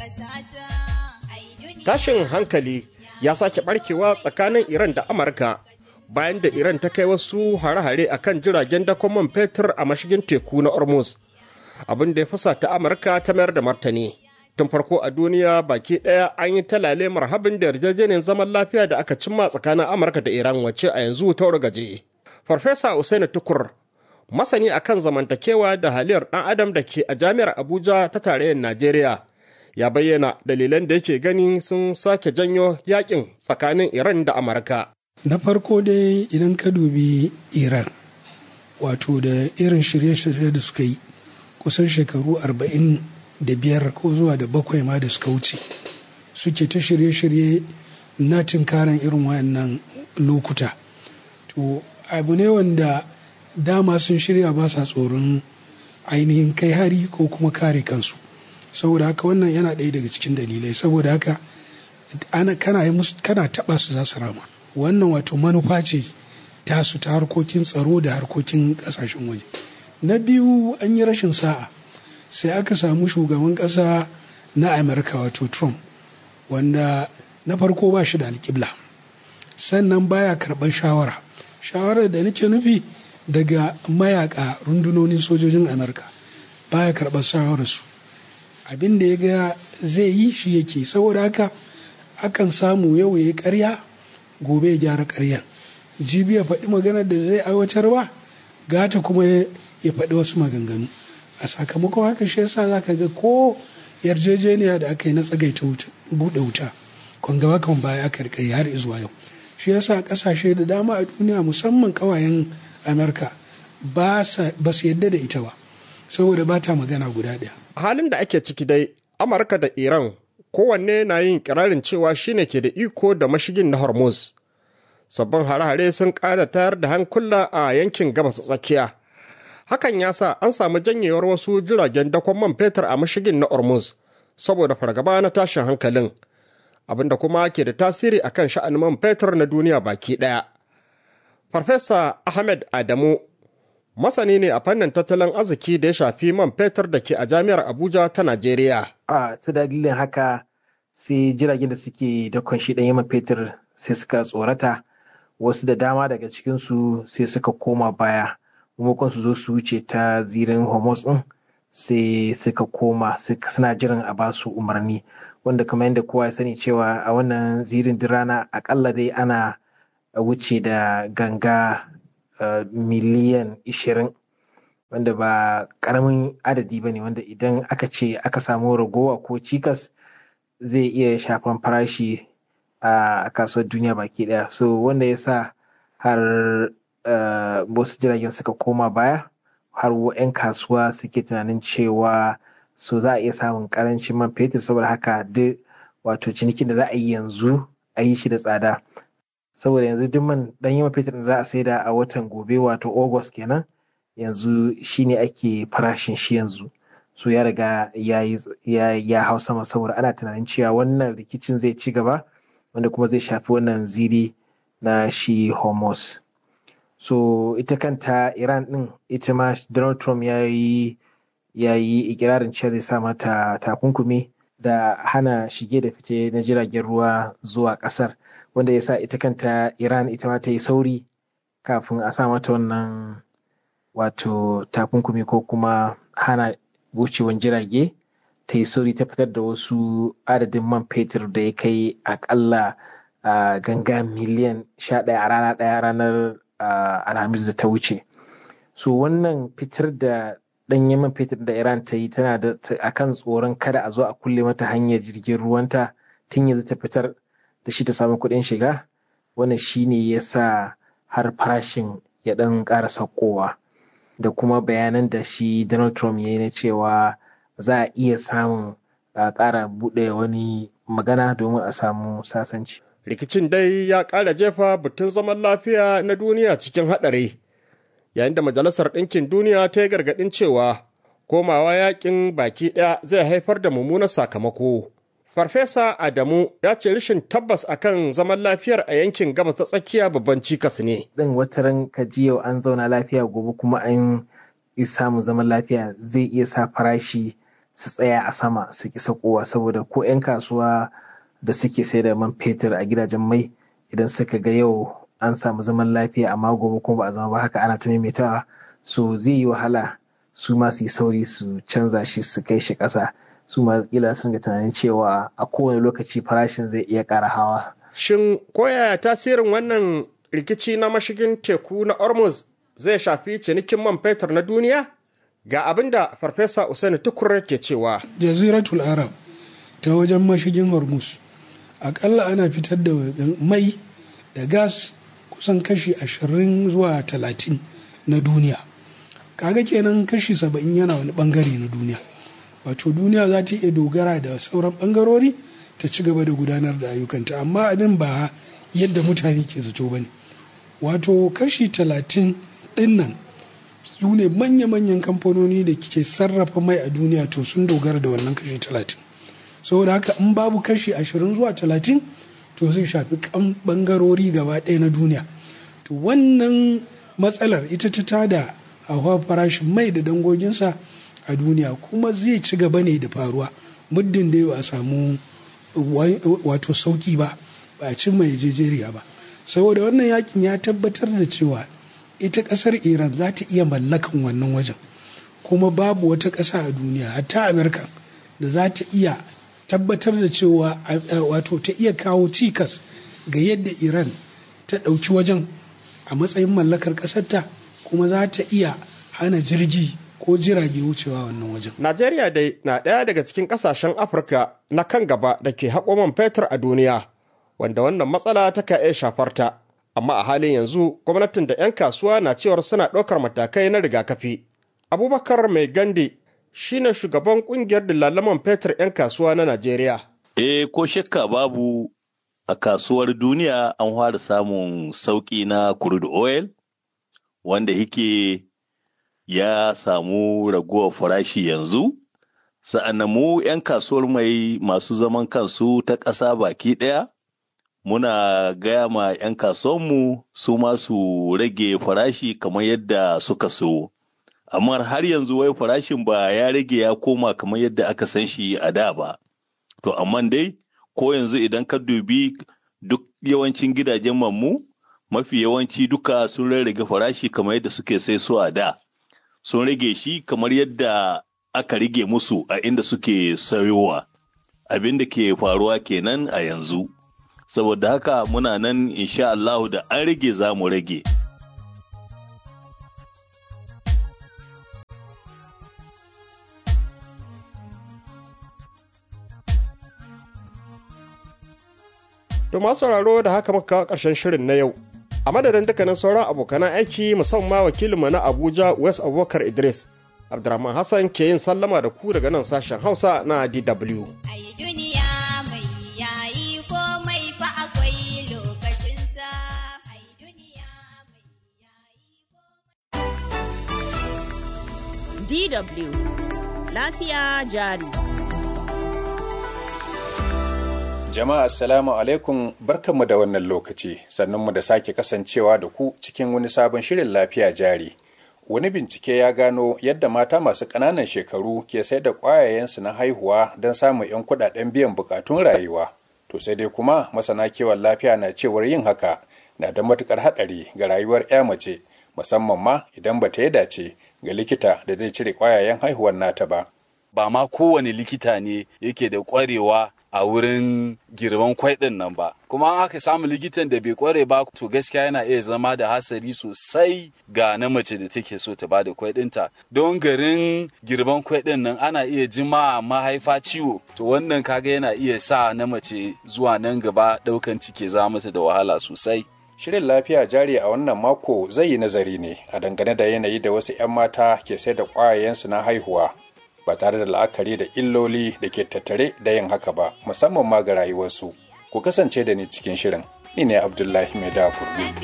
Tashin hankali ya sake barkewa tsakanin Iran da Amurka bayan da Iran ta kai wasu hare-hare a kan jiragen dakon man fetur a mashigin teku na Hormuz. Abin da ya fasa ta Amurka ta mayar da martani. Tun farko a duniya baki ɗaya an yi talale marhabin da yarjejeniyar zaman lafiya da aka cimma tsakanin Amurka da Iran wacce a yanzu ta gaje. Farfesa Usaini Tukur masani akan zamantakewa da haliyar ɗan adam da ke a jami'ar Abuja ta tarayyar Najeriya ya bayyana dalilan da yake gani sun sake janyo yakin tsakanin Iran da Amurka. Na farko dai idan ka dubi Iran wato da irin shirye-shirye da suka yi kusan shekaru arba'in da biyar ko zuwa da bakwai ma da suka wuce suke ta shirye-shirye na tunkaran irin wayannan lokuta. To abu ne wanda dama sun shirya ba sa tsoron ainihin kai hari ko kuma kare kansu. saboda haka wannan yana ɗaya daga cikin dalilai saboda haka ana kana yi musu kana taɓa su za su rama wannan wato manufa ce tasu ta harkokin tsaro da harkokin ƙasashen waje na biyu an yi rashin sa'a sai aka samu shugaban ƙasa na amurka wato trump wanda na farko ba shi da alƙibla sannan baya karɓar shawara shawarar da nake nufi daga mayaka rundunonin sojojin amurka baya karɓar shawararsu abin da ya ga zai yi shi yake saboda haka akan samu yau ya yi karya gobe ya gyara karyan jibi ya faɗi maganar da zai aiwatar ba gata kuma ya faɗi wasu maganganu a sakamakon haka shi yasa za ka ga ko yarjejeniya da aka yi na tsagaita buɗe wuta kwan gaba kan baya aka rikai har zuwa yau shi yasa ƙasashe da dama a duniya musamman ƙawayen amurka ba su yadda da ita ba saboda ba ta magana guda ɗaya halin da ake ciki dai amurka da iran kowanne na yin kirarin cewa shine ke da iko da mashigin na hormuz sabbin hare-hare sun ƙara tayar da hankula a yankin gabas tsakiya hakan ya sa an samu janyewar wasu jiragen dakon man fetur a mashigin na hormuz saboda fargaba na tashin hankalin abinda kuma ke da tasiri akan sha'anin man fetur na duniya baki ɗaya farfesa ahmed adamu masani ne a fannin tattalin arziki da ya shafi man fetur da ke a jami'ar abuja ta najeriya a ta dalilin haka sai jiragen da suke dakon shi ɗanyen man fetur sai suka tsorata wasu da dama daga cikinsu sai suka koma baya maimakon su zo su wuce ta zirin homos ɗin sai suka koma suna jiran a ba su umarni wanda kamar yadda kowa ya sani cewa a wannan zirin rana akalla dai ana wuce da ganga Uh, miliyan 20 wanda ba karamin adadi ba ne wanda idan aka ce aka samu ragowa ko cikas zai iya shafan farashi uh, a kasuwar duniya baki daya so wanda ya sa har uh, wasu jiragen suka koma baya har 'yan kasuwa suke tunanin cewa so za a iya samun karancin man fetur saboda haka duk wato cinikin da za a yi yanzu a yi shi da tsada saboda yanzu duk man dan yawan fetur da za a saida a watan gobe wato august kenan yanzu shine ake farashin shi yanzu so ya riga ya ya hau sama saboda ana tunanin cewa wannan rikicin zai ci gaba wanda kuma zai shafi wannan ziri na shi homos so ita kanta iran din ita ma donald trump ya yi ya yi ikirarin cewa zai sa mata takunkumi da hana shige da fice na jiragen ruwa zuwa kasar wanda ya sa ita kanta iran ita ma ta yi sauri kafin a sa mata wannan wato takunkumi ko kuma hana wucewan jirage ta yi sauri ta fitar da wasu adadin man fetur da ya kai akalla uh, ganga miliyan sha ɗaya a rana ɗaya ranar uh, alhamis da ta wuce so wannan fitar da ɗanyen man fetur da iran ta yi tana da akan tsoron kada a zo a kulle mata hanyar jirgin ruwanta tun yanzu ta fitar da shi ta samu kuɗin shiga wannan shine ya sa har farashin ya ɗan ƙara saukowa da kuma bayanan da shi donald trump ya yi na cewa za a iya samun a ƙara buɗe wani magana domin a samu sasanci rikicin dai ya ƙara jefa batun zaman lafiya na duniya cikin haɗari yayin da majalisar ɗinkin duniya ta yi gargaɗin cewa komawa yakin baki ɗaya zai haifar da mummunan sakamako Farfesa Adamu ya ce rashin tabbas akan zaman lafiyar a yankin gabas ta tsakiya babban cikas ne. Zan wataran kaji yau an zauna lafiya gobe kuma an samu zaman lafiya zai iya sa farashi su tsaya a sama su ki sakowa saboda ko 'yan kasuwa da suke sai da man fetur a gidajen mai idan suka ga yau an samu zaman lafiya amma gobe kuma ba a zama ba haka ana ta maimaitawa so zai yi wahala su ma su yi sauri su canza shi su kai shi ƙasa su ma kila sun ga tunanin cewa a kowane lokaci farashin zai iya ƙara hawa. Shin koyaya tasirin wannan rikici na mashigin teku na Hormuz zai shafi cinikin man fetur na duniya? Ga abin da Farfesa Usaini Tukur ke cewa. Jaziratul Arab ta wajen mashigin Hormuz akalla ana fitar da mai da gas kusan kashi ashirin zuwa talatin na duniya. Kaga kenan kashi saba'in yana wani bangare na duniya. Wato duniya za ta iya dogara da sauran bangarori ta ci gaba da gudanar da ayyukanta amma abin ba yadda mutane ke zato ba ne. Wato kashi talatin ɗin nan su ne manya-manyan kamfanoni da ke sarrafa mai a duniya to sun dogara da wannan kashi talatin saboda haka in babu kashi ashirin zuwa talatin to zai shafi kan bangarori gaba ɗaya na duniya to wannan matsalar ita ta tada hawa farashin mai da dangoginsa a duniya kuma zai ci gaba ne da faruwa muddin da ba a samu wato sauki ba ba a cin mai jejeriya ba saboda wannan yakin ya tabbatar da cewa ita kasar iran za ta iya mallakan wannan wajen kuma babu wata ƙasa a duniya hatta amurka da za ta iya tabbatar da cewa wato ta iya kawo cikas ga yadda iran ta ɗauki wajen a matsayin mallakar ƙasarta kuma za ta iya hana jirgi ko jirage wucewa wannan wajen. Najeriya dai na ɗaya daga cikin ƙasashen Afirka na kan gaba da ke haƙo man fetur a duniya, wanda wannan matsala ta ka iya shafar ta. Amma a halin yanzu gwamnatin da 'yan kasuwa na cewar suna ɗaukar matakai na rigakafi. Abubakar Mai Gande shine shugaban ƙungiyar dillalaman fetur 'yan kasuwa na Najeriya. Eh ko shakka babu a kasuwar duniya an fara samun sauƙi na crude oil wanda yake ya samu raguwar farashi yanzu sa'annan mu 'yan kasuwar mai masu zaman kansu ta ƙasa baki ɗaya muna gaya ma 'yan kasuwanmu su masu rage farashi kamar yadda suka so amma har yanzu wai farashin ba ya rage ya koma kamar yadda aka san shi a da ba to amma dai ko yanzu idan ka dubi duk yawancin gidajen mammu mafi yawanci duka sun rarrage farashi kamar yadda suke sai su a da sun rage shi kamar yadda aka rage musu a inda suke sayowa abin da ke faruwa kenan a yanzu saboda haka muna nan insha Allahu da an rage za mu rage To masu sauraro da haka muka kawo ƙarshen shirin na yau. A madadin dukkanin sauran abokanan aiki musamman wakilinmu na Abuja West Abubakar Idris. Abdurrahman Hassan ke yin sallama da ku daga nan sashen Hausa na DW. DW Lafiya jari. Jama'a Assalamu alaikum barkanmu da wannan lokaci sannunmu da sake kasancewa da ku cikin wani sabon shirin lafiya jari. Wani bincike ya gano yadda mata masu ƙananan shekaru ke sai da ƙwayayensu na haihuwa don samun 'yan kuɗaɗen biyan buƙatun rayuwa. To sai dai kuma masana kiwon lafiya na cewar yin haka na da matuƙar haɗari ga rayuwar 'ya mace musamman ma idan ba ta yi dace ga likita da zai cire ƙwayayen haihuwar nata ba. Ba ma kowane likita ne yake da ƙwarewa a wurin girban kwai ɗin nan ba kuma an aka samu likitan da bai kware ba to gaskiya yana iya zama da hasari sosai ga na mace da take so ta bada kwai ɗinta don garin girban kwai ɗin nan ana iya jima mahaifa ciwo to wannan kaga yana iya sa na mace zuwa nan gaba ɗaukan ciki za mata da wahala sosai Shirin lafiya jari a wannan mako zai yi nazari ne a dangane da yanayi da wasu 'yan mata ke sai da ƙwayayensu na haihuwa ba tare da la'akari da illoli da ke tattare da yin haka ba musamman ma ga rayuwarsu ku kasance da ni cikin shirin ni ne abdullahi mai da kurbi